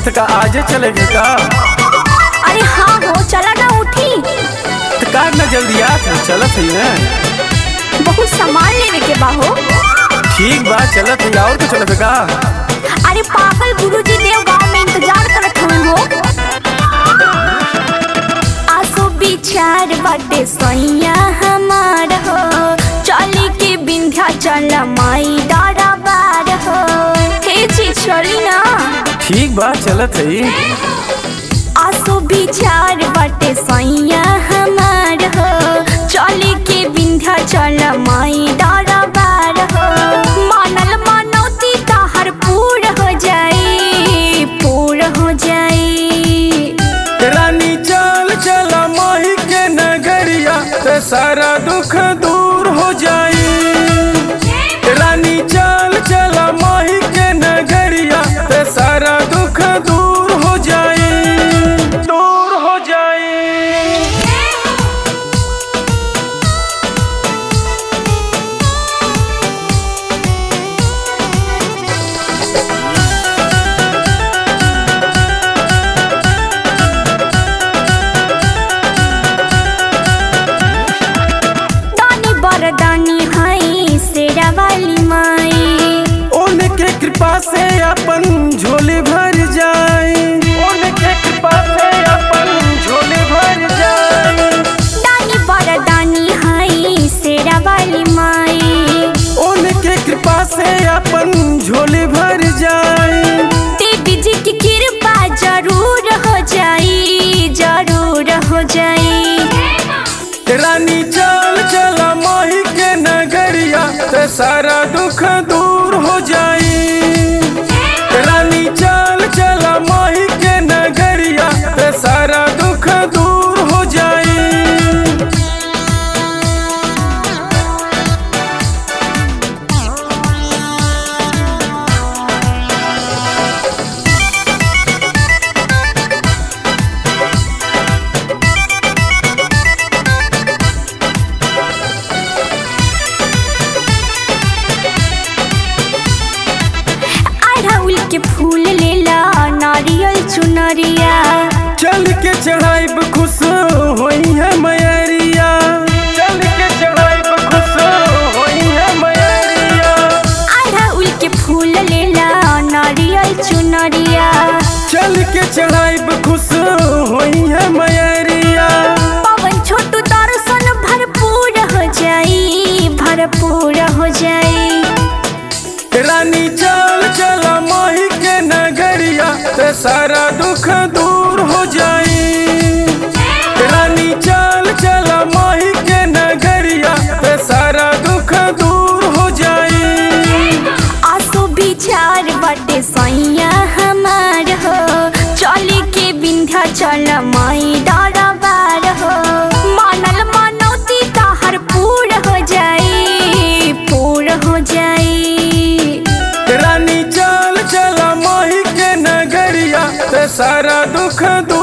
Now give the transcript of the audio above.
तो का आजे चलेगे का अरे हाँ हो चला ना उठी तो का ना जल्दी आ तू चलत है ना बहुत सामान लेवे के बा हो ठीक बा चलत है और तो चलत है का अरे पागल गुरुजी देव गांव में इंतजार करत हुए हो आसो विचार बाटे सैया हमार हो चली के बिंध्या चल माई दादा बार हो हे जी चली ना ठीक बा चलत है आसो विचार बाटे सैया हमार हो चली के बिंध्या चल माई दादा बार हो मानल मानौती ताहर पूर हो जाई पूर हो जाई रानी चाल चला माही के नगरिया ते सारा दुख दूर हो जाई रानी चाल चला माही के नगरिया ते सारा दुख दूर हो जाई दूर हो जाई दानी बरदानी हाई सेरा वाली माई उनके कृपा से अपन झोली भर जाए उनके कृपा से अपन झोली भर जाए दानी बरदानी हाई सेरा वाली माई उनके कृपा से अपन झोली भर जाए देवी जी की कृपा जरूर हो जाई जरूर हो जाई रानी चाल चला माही के नगरिया ते सारा दुख दूर हो जाई रानी चाल चला माही के नगरिया ते सारा दुख दूर हो जाई अड़हुल के फूल लेला नारियल चुनरिया चल के चढ़ाइब खुश होई है मैरिया चल के चढ़ाइब खुश होई है मैरिया अड़हुल के फूल लेला नारियल चुनरिया चल के चढ़ाइब खुश होई है मैरिया पवन छोटू दर्शन भरपूर हो जाई भरपूर हो जाई रानी चाल चला माही के नगरिया ते सारा दुख दूर हो जाई रानी चाल चला माही के नगरिया ते सारा दुख दूर हो जाई आसो विचार बटे सैया हमार हो चली के बिंध्या चल माई डारा बार हो मानल मानौती ताहर पूर हो जाई पूर हो जाई रानी चाल चला माही के नगरिया ते सारा दुख दूर